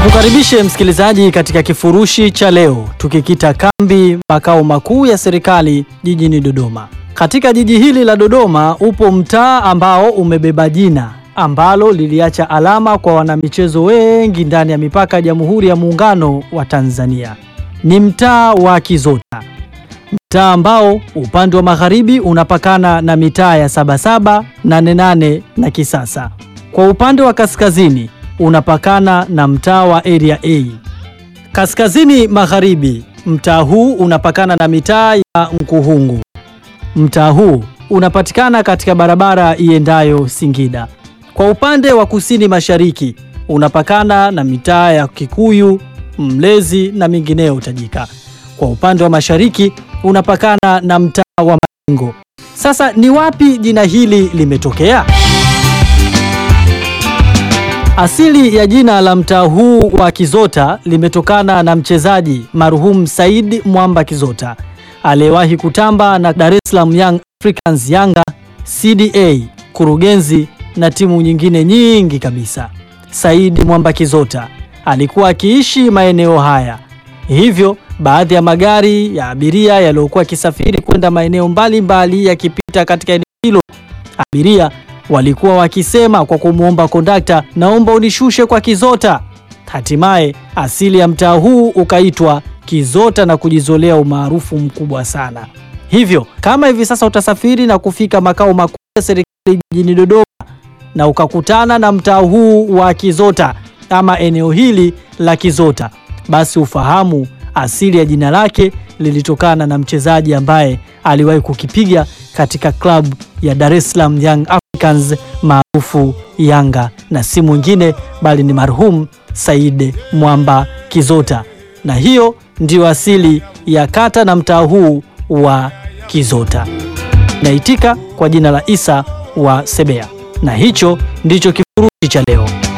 Nikukaribishe msikilizaji katika kifurushi cha leo tukikita kambi makao makuu ya serikali jijini Dodoma. Katika jiji hili la Dodoma upo mtaa ambao umebeba jina ambalo liliacha alama kwa wanamichezo wengi ndani ya mipaka ya Jamhuri ya Muungano wa Tanzania. Ni mtaa wa Kizota. Mtaa ambao upande wa magharibi unapakana na mitaa ya Sabasaba, Nane Nane na Kisasa. Kwa upande wa kaskazini unapakana na mtaa wa Area A. Kaskazini magharibi, mtaa huu unapakana na mitaa ya Nkuhungu. Mtaa huu unapatikana katika barabara iendayo Singida. Kwa upande wa kusini mashariki unapakana na mitaa ya Kikuyu, Mlezi na mingineyo tajika. Kwa upande wa mashariki unapakana na mtaa wa Majengo. Sasa ni wapi jina hili limetokea? Asili ya jina la mtaa huu wa Kizota limetokana na mchezaji marhum Said Mwamba Kizota aliyewahi kutamba na Dar es Salaam Young Africans Yanga, CDA, Kurugenzi na timu nyingine nyingi kabisa. Said Mwamba Kizota alikuwa akiishi maeneo haya, hivyo baadhi ya magari ya abiria yaliyokuwa yakisafiri kwenda maeneo mbalimbali yakipita katika eneo hilo, abiria walikuwa wakisema kwa kumwomba kondakta, naomba unishushe kwa Kizota. Hatimaye asili ya mtaa huu ukaitwa Kizota na kujizolea umaarufu mkubwa sana. Hivyo kama hivi sasa utasafiri na kufika makao makuu ya serikali jijini Dodoma na ukakutana na mtaa huu wa Kizota ama eneo hili la Kizota, basi ufahamu asili ya jina lake lilitokana na mchezaji ambaye aliwahi kukipiga katika klabu ya Dar es Salaam Young Africans maarufu Yanga, na si mwingine bali ni marhum Said Mwamba Kizota, na hiyo ndiyo asili ya kata na mtaa huu wa Kizota. Naitika kwa jina la Isa wa Sebea, na hicho ndicho kifurushi cha leo.